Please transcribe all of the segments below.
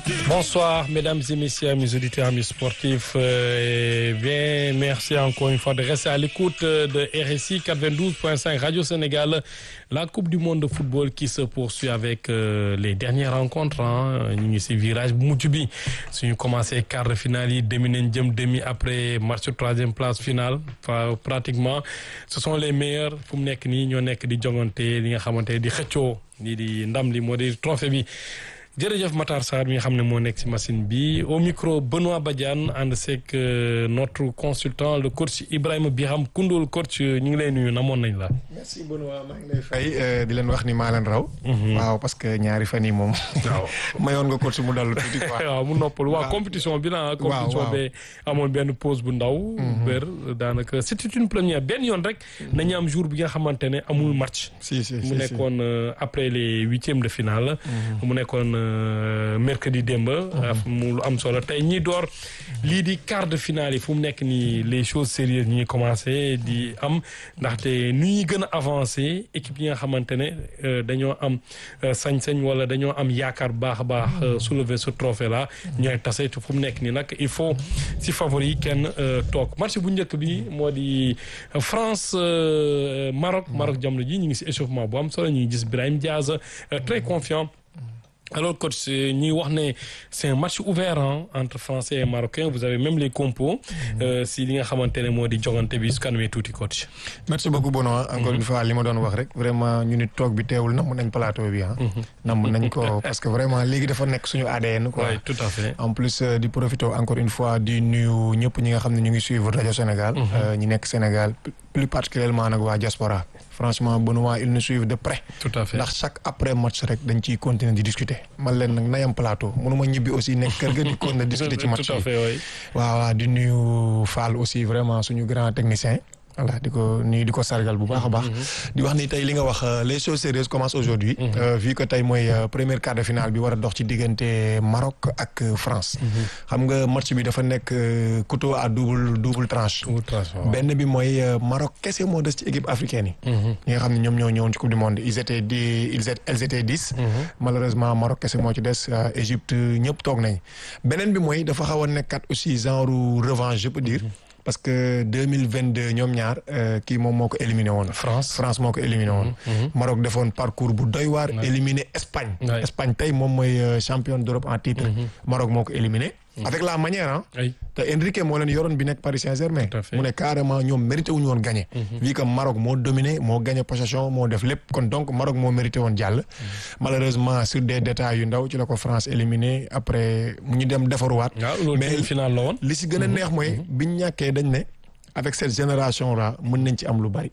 Bonsoir, mesdames et messieurs, mes auditeurs, amis sportifs. Euh, et bien, merci encore une fois de rester à l'écoute de RSI 92.5 Radio Sénégal. La Coupe du monde de football qui se poursuit avec euh, les dernières rencontres. ñu ngi ci virage bu mujj bi suñu commencé quart de finale yi demi nañ jëm demi après match troisième place finale pratiquement ce sont les meilleurs fu mu nekk nii ñoo nekk di jongante li nga xamante di xëccoo lii di ndam li moo di trophée bi. jërëjëf Matar Sarr mi nga xam ne moo nekk ci machine bi au micro Benoît Badiane ànd seeg notre consultant le coach Ibrahima Biram Koundoul coach ñu ngi lay nuyu namoon nañ la. merci Benoît maa ngi lay fay di leen wax ni maa leen raw. waaw parce que ñaari fan yi moom. waaw mayoon nga coach mu dallu tuuti quoi. waaw mu noppal waaw compétition bi la compétition bi amoon benn pause bu ndaw. bër daanaka c'était une première benn yoon rek. nañu am jour bi nga xamante ne amul match. si si mu nekkoon après les huitièmes de finale. mu nekkoon. mercredi démb mu lu am solo tey ñi door lii di quart de finale yi fu mu nekk nii les choses sérieuses ñi commencé di am ndaxte nu ñuy gën a avancé équipe yi nga xamante ne dañoo am sañ-sañ wala dañoo am yaakaar baax a baax soulever ce trophée là ñooy tase te fu mu nekk nii nag il faut si favori yi kenn toog match bu njëkk bi moo di France Maroc Maroc jamono ji ñu ngi si échauffement bu am solo ñu ngi gis Brahim Diaz très confiant alors coach ñuy wax ne c'est un match ouvert hein, entre français et marocain vous avez même les compos si li nga xamante ne moo di jogante bi su kanamee tuuti coach. merci beaucoup Benoît encore une fois li ma doon wax rek vraiment ñu nit toog bi teewul namm nañ plateau bi ah. namm nañ ko parce que vraiment léegi dafa nekk suñu ADN quoi. oui tout à fait. en plus di profiter encore une fois di nuyu ñëpp ñi nga xam ne ñu ngi suivre rajo Sénégal. ñi nekk Sénégal plus particulièrement nag waa diaspora. franchement Benoît ils nous suivent de près. tout à fait ndax chaque après match rek dañ ciy continuer di discuter. man leen nag nayam plateau mënuma ñibbi aussi nekk kër ga di continuer discuter ci match tout à fait oui. waaw waaw di nuyu Fall aussi vraiment suñu grand technicien. voilà di ko nuyu di ko sargal bu baax a baax. di wax ni tey li nga wax les choses sérieuses commencent aujourd'hui vu que tey mooy première quart de finale bi war a dox ci diggante Maroc ak France. xam nga match bi dafa nekk couteau à double double tranche. benn bi mooy Maroc kese moo des ci équipe africaine yi. ñi nga xam ne ñoom ñoo ñëwoon ci coupe du monde ils étaient dix ils étaient elles étaient dix. malheureusement Maroc kese moo ci des Égypte ñëpp toog nañ beneen bi mooy dafa xaw a nekkat aussi genre revanche je peux dire. parce que deux mille vingt deux ñoom ñaar kii moom moo ko éliminé woon. France France moo ko éliminé woon. Maroc defoon parcours bu doy waar. éliminé Espagne. Espagne tey moom mooy champion d'Europe en titre. Maroc moo ko éliminé. avec la manière ah. te Enrique moo leen yoroon bi nekk Paris Saint-Germain. mu ne carrément ñoom mérité wuñu woon gagné. vu que Maroc moo dominé moo gagné possession moo def lépp kon donc Maroc moo mérité woon jàll. malheureusement sur des détails yu ndaw ci la ko France éliminé après mu ñu dem defaruwaat. mais final la woon. li si gën a neex mooy biñ ñàkkee dañ ne avec cette génération là mën nañ ci am lu bari.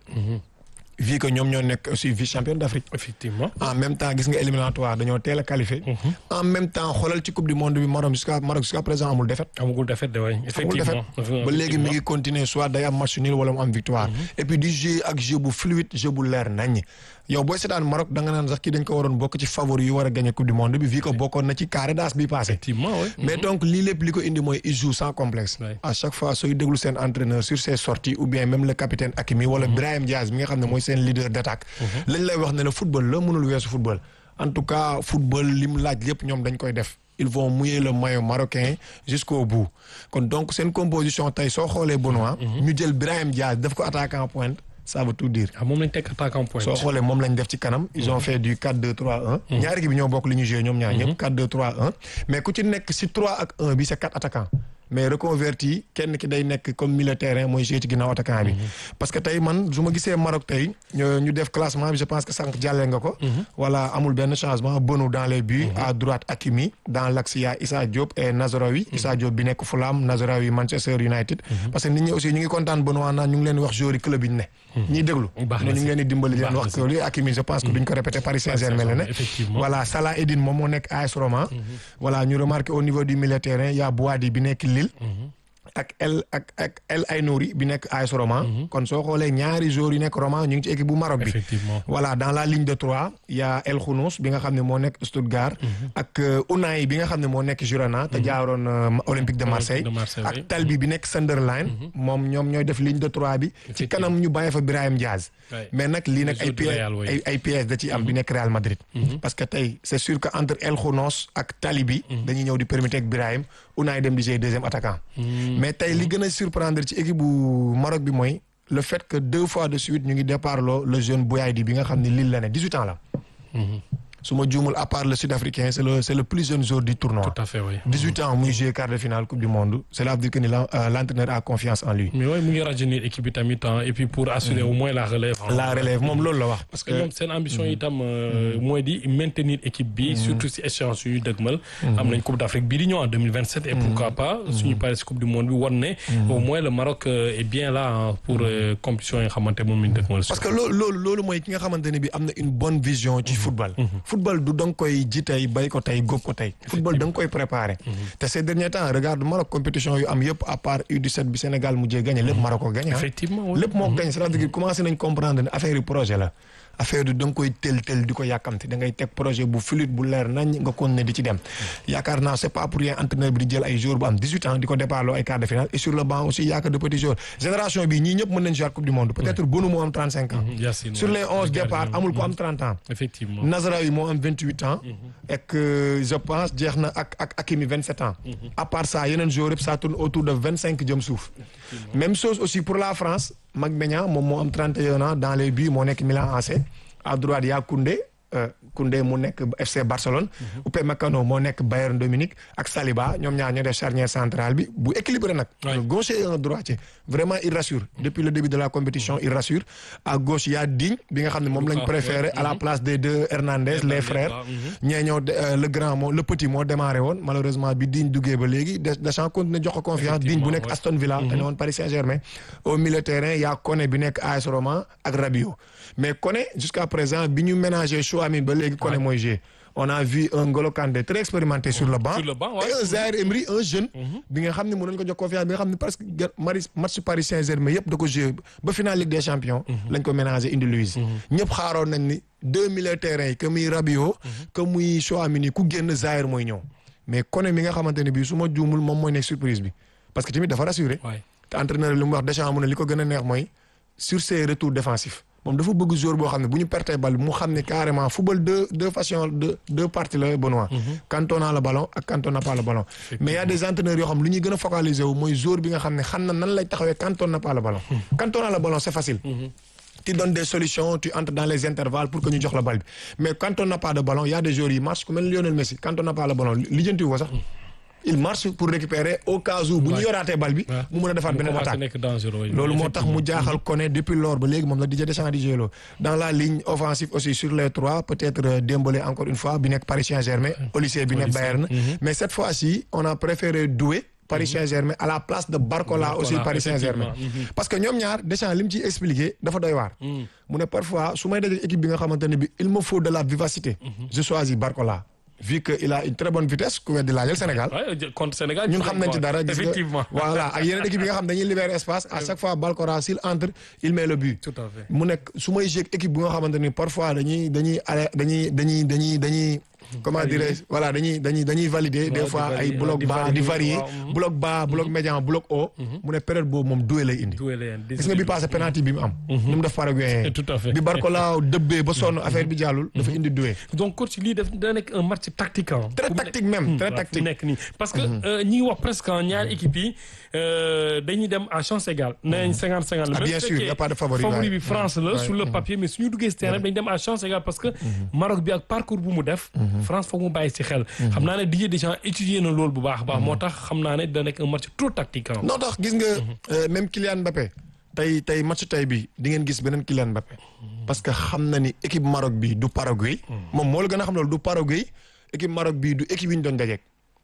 vu que ñoom ñoo nekk aussi vice champion d'Afrique. effectivement en même temps gis nga éliminatoire dañoo teel a qualifié. en même temps xoolal ci coupe du monde bi Maroc jusqu'à Maroc jusqu'à présent amul défaite. amagul défaite de waay effectivement ba léegi mi ngi continuer soit day am match nul wala mu am victoire. et puis di jeu ak jeu bu fluide jeu bu leer naññ. yow booy seetaan Maroc da nga naan sax kii dañ ko waroon bokk ci favori yu war a gagner coupe du monde bi vu que bokkoon na ci carré d'as bi passé. effectivement oui. mais donc lii lépp li ko indi mooy il joue sans complexe. à chaque fois sooy déglu seen entraîneur sur ses sorties ou bien même le capitaine Hakimi wala Brahim Diaz mi nga xam ne mooy seen leader d'attaque. lañ lay wax ne la football la mënul weesu football. en tout cas football lim laaj lépp ñoom dañ koy def. ils vont mouiller le maillot marocain jusqu'au bout kon donc seen composition tey soo xoolee Benoît. ñu jël Brahim Diaz def ko attaquant en pointe. ça veut tout dire. ah moom lañ teg attaquant point. soo xoolee moom lañ def ci kanam. ils ont fait du 4-2-3-1. ñaari équipe bi ñoo bokk li ñu joué ñoom ñaar ñëpp. 4-2-3-1 mais ku ci nekk si 3 ak 1 bi c'est 4 attaquants. mais reconverti kenn ki day nekk comme milieu terrain mooy joué ci ginnaaw attaquant bi. parce que tey man su ma gisee Maroc tey ñu def classement bi je pense que sànq jàllee nga ko. voilà amul benn changement Bonou dans les buts. à droite Hakimi dans l'axe il y a Issa Diop et Nazraoui. Issa Diop bi nekk Fulham Nazraoui Manchester United. parce que nit ñi aussi ñu ngi kontaan Benoît naan ñu ngi leen wax joueur club yi ñu ne. ñiy déglu. baax na ñu ngi leen di dimbali leen wax que li Hakimi je pense que duñ ko répéter Paris Saint-Germain la ne. voilà Salah Eddine moom moo nekk AS Roma. voilà ñu remarqué au niveau du milieu terrain il y a Boadi bi nekk Lille. ak El ak ak El Ainouri bi nekk AS Roma kon soo xoolee ñaari joueurs yi nekk Roma ñu ngi ci équipe bu Maroc bi effectivement voilà dans la ligne de trois y a El Khounous bi nga xam ne moo nekk Stuttgart ak euh, Unai bi nga xam ne moo nekk Girona te jaaroon euh, Olympique de Marseille de Marseille, oui. ak Talbi bi nekk Sunderland moom ñoom ñooy def ligne de trois bi ci kanam ñu bàyyi fa Brahim Diaz Ouais. mais nag lii nag Le ay joueur du pièces Real, oui. ay ay pièces da ciy am bi nekk Real Madrid parce que tey c'est sûr que entre El Khounous ak Talbi dañuy ñëw di permettre ak Brahim Unai dem di jouer deuxième attaquant mais tey li gën a surprendre ci équipe bu Maroc bi mooy le fait que deux fois de suite ñu ngi départ loo le jeune Bouyadi bi nga xam ne Lille la ne 18 ans la su ma juumul à part le sud-africain c'est le c'est le plus jeune joueur du tournoi tout à fait oui 18 ans muy jouer quart de finale coupe du monde cela veut dire que ni la- euh, l'entraîneur a confiance en lui mais oui mu ngi rajeunir équipe bi tamit hein, et puis pour assurer au moins la relève hein. la relève moom loolu la wax parce que ñoom seen ambition itam euh, mooy di maintenir équipe bi surtout si échéance yu ñu dëgmal am nañ coupe d'Afrique bii di ñëw en 2027 et pourquoi pas suñu paree si coupe du monde bi wan ne au moins le Maroc euh, est bien là hein, pour euh, compétition yi nga xamante moom la ñu dëgmal parce que loolu loolu loolu mooy ki nga xamante ne bi am na une bonne vision ci football football du da nga koy ji tey bay ko tey góob ko tey football da nga koy préparer te ces derniers temps regarde Maroc compétition yu am yëpp à part U17 bi Sénégal mujjee gagné lépp Maroc ko gagné ah. effectivement oui. lépp moo ko gagné c'est-à-dire que commencé nañ comprendre ne affaire yu projet la affaire du da nga koy tel tel di ko yàkkamte da ngay teg projet bu fluide bu leer nañ nga continuer di ci dem yaakaar naa c'est pas pour rien entraîneur bi di jël ay joueurs bu am 18 ans di ko départ loo ay quart de finale et sur le banc aussi yaakaar de petits joueurs génération bi ñii ñëpp mën nañ jouer coupe du monde peut-être Bonou moo am 35 ans Yacine, sur ouais. les 11 Le gardien, départ amul ko mhm. am 30 ans effectivement Nazraoui moo am 28 ans et que je pense jeex na ak ak Hakimi 27 ans à part ça yeneen joueurs yëpp ça tourne autour de 25 jëm suuf même chose aussi pour la France Mag Maignan moom moo am 31 ans dans les buts moo nekk Milan AC à droite y a Koundé euh, Koundé mu nekk FC Barcelone Upamecano moo nekk Bayern Dominique ak Saliba ñoom ñaar ñoo def charnière centrale bi bu équilibré nag Ouais. un gaucher et un droitier vraiment il rassure depuis le début de la compétition il rassure à gauche y a Digne bi nga xam ne moom lañ Lucas, préféré ouais. à la place des deux Hernandez les frères waaw, mhm. ñee ñoo de- euh, le grand moo le petit moo démarré woon malheureusement bi Digne duggee ba léegi Des- Deschamps continue jox ko confiance Digne bu nekk ouais. Aston Villa te ne woon Paris Saint-Germain au milieu de terrain y a Koné bi nekk AS Roma ak Rabiot mais Koné jusqu'à présent bi ñu ménagé Chouamini ba léegi Koné mooy jouer on a vu un Ngolo Kanté très expérimenté sur le banc Sur le banc, ouais. et un Zaïre Emery un jeune bi nga xam ne mën nañu ko jox confiance bi nga xam ne presque ga- mari match Paris Saint-Germain yëpp da ko joué ba finale Ligue des Champions lañ ko ménagé indi Louise ñëpp xaaroon nañ ni deux milieux de terrain yi que muy Rabiot que muy Chouamini ku génn Zaïre mooy ñëw mais Koné mi nga xamante ne bii su ma juumul moom mooy nekk surprise bi parce que tamit dafa rassuré Ouais. te entraîneur li mu wax Deschamps mu ne li ko gën a neex mooy sur ses retours défensifs moom dafa bëgg joueur boo xam ne bu ñu pertee bal bi mu xam ne carrément football deux deux façons deux deux parties la Benoît quand on a le ballon ak quand on n'a pas le ballon mais y a des entraîneurs yoo xam lu ñuy gën a focaliser wu mooy joueur bi nga xam ne xam na nan lay taxawee quand on n'a pas le ballon quand on a le ballon c'est facile tu donnes des solutions tu entres dans les intervalles pour que ñu jox la bal bi mais quand on n'a pas de ballon y a des joueurs yi marche ku mel ni Lionel Messi quand on n'a pas le ballon lijjanti wu ko sax il marche pour récupérer au cas où bu ñu yoraatee bal bi Ouais. mu mën a defaat mu beneen commencé attaque nekk dangereux oui. loolu moo tax mu jaaxal Koné depuis lors ba léegi moom la Didier Deschamps di jëloo dans la ligne offensive aussi sur les trois peut-être euh, Dembélé encore une fois bi nekk Paris Saint-Germain Olysée bi nekk Bayern mais cette fois-ci on a préféré Doué Paris Saint-Germain à la place de Barcola Barcola, aussi Paris Saint-Germain effectivement. parce que ñoom ñaar Deschamps li mu ciy expliqué dafa doy waar mu ne parfois su may dajee équipe bi nga xamante ne bi il me faut de la vivacité je choisis Barcola vu que il a une très bonne vitesse ku weddi laajal Sénégal Ouais, contre Sénégal ñun xam nañ ci dara gis nga effectivement voilà ak yeneen équipe yi nga xam dañuy libérer espace à chaque fois Balkora s'il entre il met le but tout à fait mu nekk su may jeeg équipe bi nga xamante ni parfois dañuy dañuy ale dañuy dañuy dañuy dañuy comment dirais voilà dañuy dañuy dañuy valider des di fois valider, ay bloc di bas di valider, varier waaw, mhm. bloc bas bloc médian bloc haut mu ne période boobu moom doué lay indi Doué leen, gis nga bi passé penalty bi mu am ni mu def Paraguayen Tout à fait. bi Barcola dëbbee ba sonn affaire bi jàllul dafa indi doué donc coach lii def da nekk un match tactique ah. très tactique même très voilà, fu tactique nekk nii parce que euh, ñi ngi wax presque ah, ñaari équipe yi euh, dañuy dem à chance égale. nee nañ cinquante cinquante la. Ah, Même bien su sûr, fekkee y a pas de favori, favori ouais. bi France la Ouais, sur le papier mais suñu duggee si terrain bi dañu dem à chance égale parce que Maroc bi ak parcours bu mu def. France foog mu bàyyi si xel. xam naa ne Didier Deschamps étudier na loolu bu baax a baax moo tax xam naa ne da nekk un match trop tactique ah. non tax gis nga euh, même Kylian Mbappé tey tey match tey bi di ngeen gis beneen Kylian Mbappé parce que xam na ni équipe Maroc bi du Paraguay moom moo la gën a xam loolu du Paraguay équipe Maroc bi du équipe yi ñu doon dajeek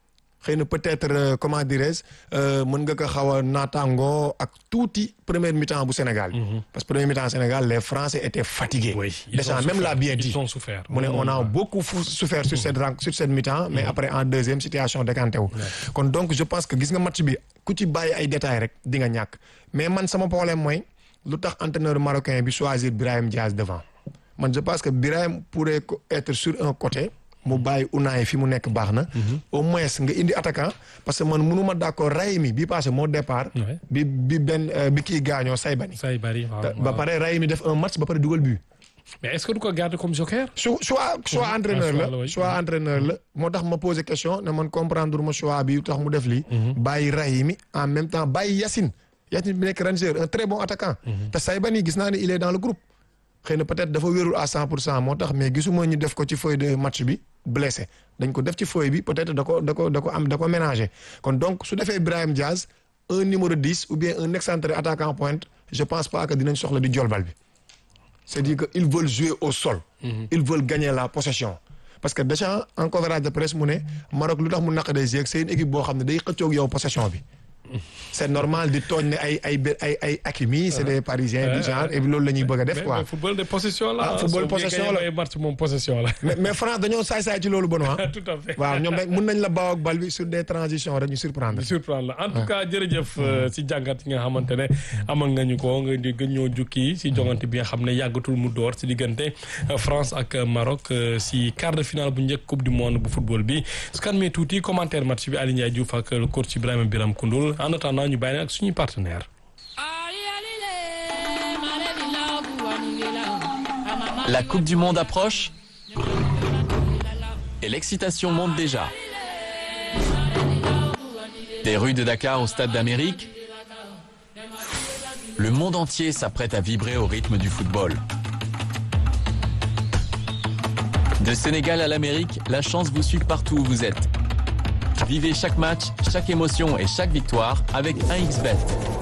xëy na peut-être euh, comment dirais-je euh, mën nga ko xaw a naataangoo ak tuuti première mi-temps bu Sénégal bi. parce que première mi-temps Sénégal les Français étaient fatigués. Oui, ils Deschamps ont même souffert. l'a bien dit. Ils ont souffert. mu ne on a beaucoup fou- souffert sur cette ren- sur cette mi-temps mais après en deuxième situation décanté wu. kon donc je pense que gis nga match bi ku ci bàyyi ay détails rek di nga ñàkk mais man sama problème mooy lu tax entraîneur marocain bi choisir Brahim Diaz devant man je pense que Brahim pourrait co- être sur un côté mu bàyyi Unai fi mu nekk baax na. au moins nga indi attaquant parce que man mënuma d'accord Raimi bi passé moo départ. Ouais. bi bi benn euh, bi kii gaañoo Saybani. say bari waaw, ba waaw. pare Raimi def un match ba pare dugal but. mais est-ce que du ko garder comme joker. su soit soit Mhm. entraîneur Ah, choix la, la oui. soit entraîneur la moo tax ma posé question ne man comprendre ma choix bi tax mu def lii. bàyyi Rahimi en même temps bàyyi Yacine Yacine bi nekk Ranger un très bon attaquant. te Saybani gis naa ne il est dans le groupe. xëy na peut-être dafa wérul à 100 pour cent moo tax mais gisuma ñu def ko ci feuille de match bi blessé dañ ko def ci feuille bi peut-être da ko da ko da ko am da ko ménager kon donc su defee Brahim Diaz un numéro 10 ou bien un excentré attaquant pointe je pense pas que dinañ soxla di jolbal bi. c'est-à-dire que ils veulent jouer au sol. ils veulent gagner la possession. parce que Deschamps en conférence de presse mu ne Maroc lu tax mu naq day jeeg c'est une équipe boo xam ne day xëccoog yow possession bi. c'est normal di tooñ ne ay ay ay ay Hakimi c'est des parisiens du genre et loolu la ñuy bëgg a def mais quoi. mais football de possession la. Ah, football soo possession gagné la. ay match moom possession la. mais mais France dañoo saay-saay ci loolu Benoît. tout à fait. waaw ñoom rek mun nañ la baaw ak bal bi sur des transitions rek ñu surprendre. di surprendre la en tout cas jërëjëf euh, si jàngat yi nga xamante ne amal nga ñu ko nga di gën ñoo jukki si jongante bi nga xam ne yàggatul mu door si diggante euh, France ak euh, Maroc euh, si quart de finale bu njëkk coupe du monde bu football bi su kan mee tuuti commentaire match bi Aliou Ndiaye Diouf ak le coach Ibrahima Biram Koundoul en attendant ñu bàyyi leen ak suñuy partenaire La Coupe du Monde approche et l'excitation monte déjà. Des rues de Dakar au Stade d'Amérique, le monde entier s'apprête à vibrer au rythme du football. De Sénégal à l'Amérique, la chance vous suit partout où vous êtes. Vivez chaque match, chaque émotion et chaque victoire avec 1xBet.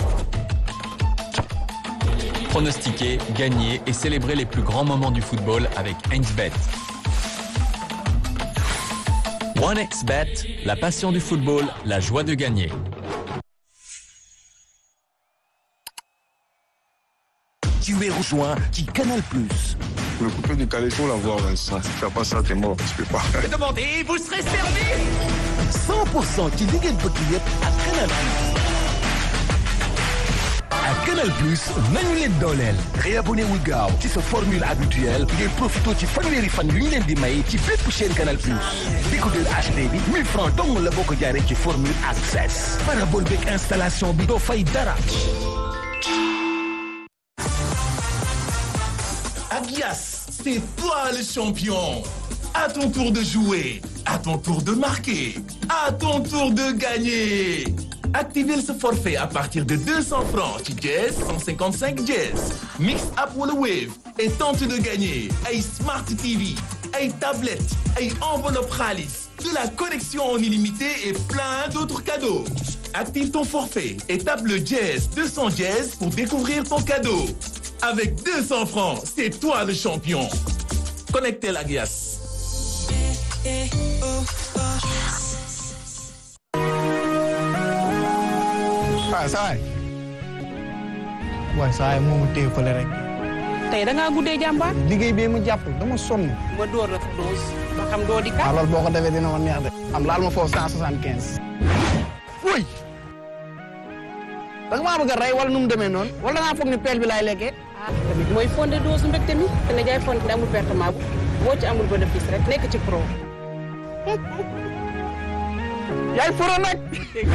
Pronostiquer, gagner et célébrer les plus grands moments du football avec 1xBet. 1xBet, la passion du football, la joie de gagner. Tu es rejoint qui Canal Plus. Le coupé du calais, faut l'avoir, Vincent. Si tu fais pas ça, t'es mort. Tu peux pas. 100% ci li ngeen bëgg yëpp ak Canal Plus. ak Canal Plus nañu leen dooleel. réabonné wul gaaw ci sa formule habituelle ngir profité ci fanweeri fan yu ñu leen di may ci bépp chaîne Canal Plus. décodeur HD bi 1000 francs dong la boo ko jaaree ci formule access. parabole beeg installation bi doo fay dara. Agias, c'est toi le champion. À ton tour de jouer, à ton tour de marquer, à ton tour de gagner. Activez ce forfait à partir de 200 francs ci Jazz 155 Jazz. Mix up wala Wave et tente de gagner ay Smart TV, ay tablettes, ay enveloppe xaalis, de la connexion en illimité et plein d'autres cadeaux. Active ton forfait et tape le Jazz 200 Jazz pour découvrir ton cadeau. Avec 200 francs, c'est toi le champion. Connectez la glace. waaw saa waay waaye saa waay moomu téye fële rek tey da ngaa guddee jàmbaar. liggéey bee mu jàpp dama sonn ma door la dose ba xam doo di waaw kat. loolu boo ko defee dina ma neex de am laal ma foofu cent soixante quinze wuy da nga maa bëgg a rey wala nu mu demee noonu wala da ngaa foog ni peel bi laay lekkee ah tamit mooy fondé dose mbégte mi te ne jaay fondé amul pertement bu boo ci amul bénéfice rek nekk ci pro. yaay foro nag